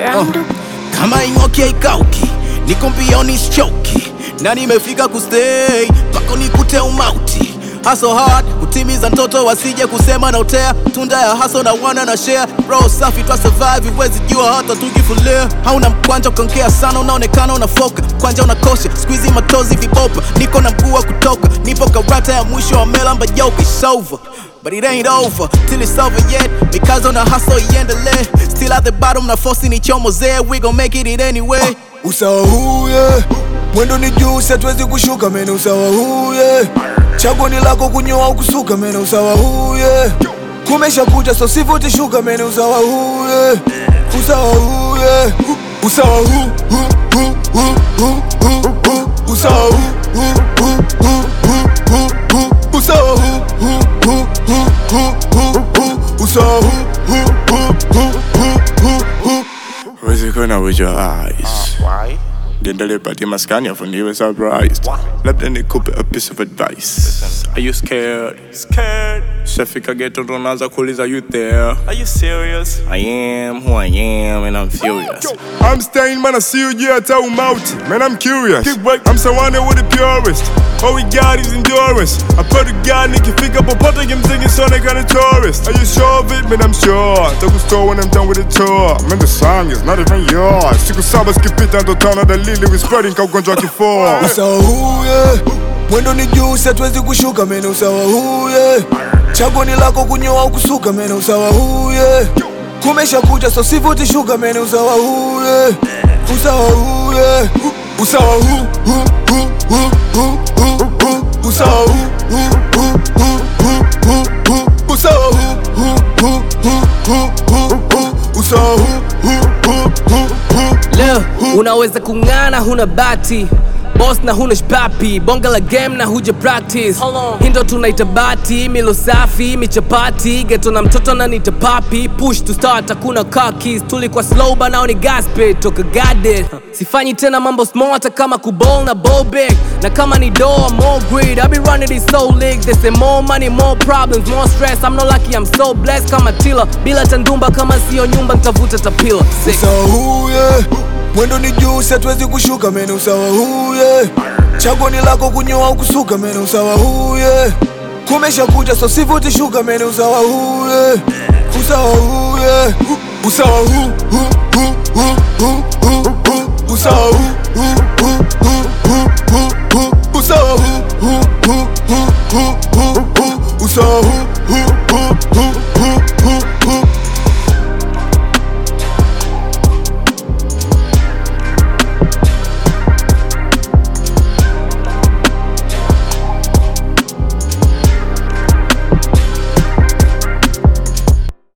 Randu. kama ing'oki haikauki niko mbioni sichoki na nimefika kustay pako nikute umauti haso hard kutimiza ndoto wasije kusema na utea tunda ya haso na wana na share bro safi twa survive huwezi jua hata tukifulia hauna mkwanja ukaongea sana unaonekana unafoka kwanja unakosha squeezy matozi vibopa niko na mguu wa kutoka nipo karata ya mwisho wa melamba yoke it's over But it ain't over till it's over yet because on a hustle iendelee still at the bottom na force ni chomo zee we gon make it, it anyway usawa huu yeah. mwendo ni juu si hatuwezi kushuka mene usawa huu yeah. chaguo ni lako kunyoa au kusuka mene usawa huu yeah. kumesha kucha so sivuti shuka mene usawa huu yeah. usawa huu yeah. usawa huu huu, huu, huu, huu, huu, huu. usawa huu huu, huu, huu, huu, huu, huu. usawa huu huu, huu, huu, huu, huu, huu. usawa huu huu, huu, huu, huu, huu, huu. Where's it going with your eyes? Why? Niendelee patia maskani afu niwe surprised labda nikupe a piece of advice Are you scared? Scared? Shafika ghetto ndo naanza kuuliza you there Are you serious? I am who I am and I'm furious I'm staying, man, I see you, yeah, tell out. Man, I'm curious. I'm surrounded with the purest. All we got is endurance. I put a guy, nikifika popote kimsingi sionekane tourist. Are you sure of it? Man, I'm sure. Takustoa when I'm done with the tour. Man, the song is not even yours. Siku saba zikipita ndo tano dalili we spreading ka ugonjwa wa kifua. usawa huu yeah. mwendo ni juu si hatuwezi kushuka mene usawa huu yeah. chaguo ni lako kunyoa au kusuka mene usawa huu yeah. kumesha kucha so sivuti shuka mene usawa huu yeah. usawa huu yeah. usawa huu huu, huu, huu, huu, huu, huu. usawa huu huu, huu, huu, huu, huu, huu. usawa huu huu, huu, huu, huu, huu, huu. usawa huu huu, huu, huu, huu. Leo unaweza kung'ana, huna bati boss na huna shpapi, bonga la game na huja practice. Hindo tunaita bati, milo safi, michapati, geto na mtoto na nita papi, push to start, hakuna car keys, tulikuwa slow ba nao ni gas pit, toka guarded. Sifanyi tena mambo small hata kama kuball na ball big, na kama ni door more greed, I be running this soul league, they say more money, more problems, more stress, I'm not lucky, I'm so blessed kama tila, bila tandumba kama sio nyumba ntavuta tapila. Sick. usawa huu yeah. mwendo ni juu si hatuwezi kushuka mene usawa huu yeah. chaguo ni lako kunyoa au kusuka mene usawa huu yeah. kumesha kucha so sivuti shuka mene usawa huu yeah. usawa huu yeah. usawa huu huu, huu, huu, huu, huu, huu. usawa huu huu, huu, huu, huu, huu, huu. usawa huu huu, huu, huu, huu, huu, huu. usawa huu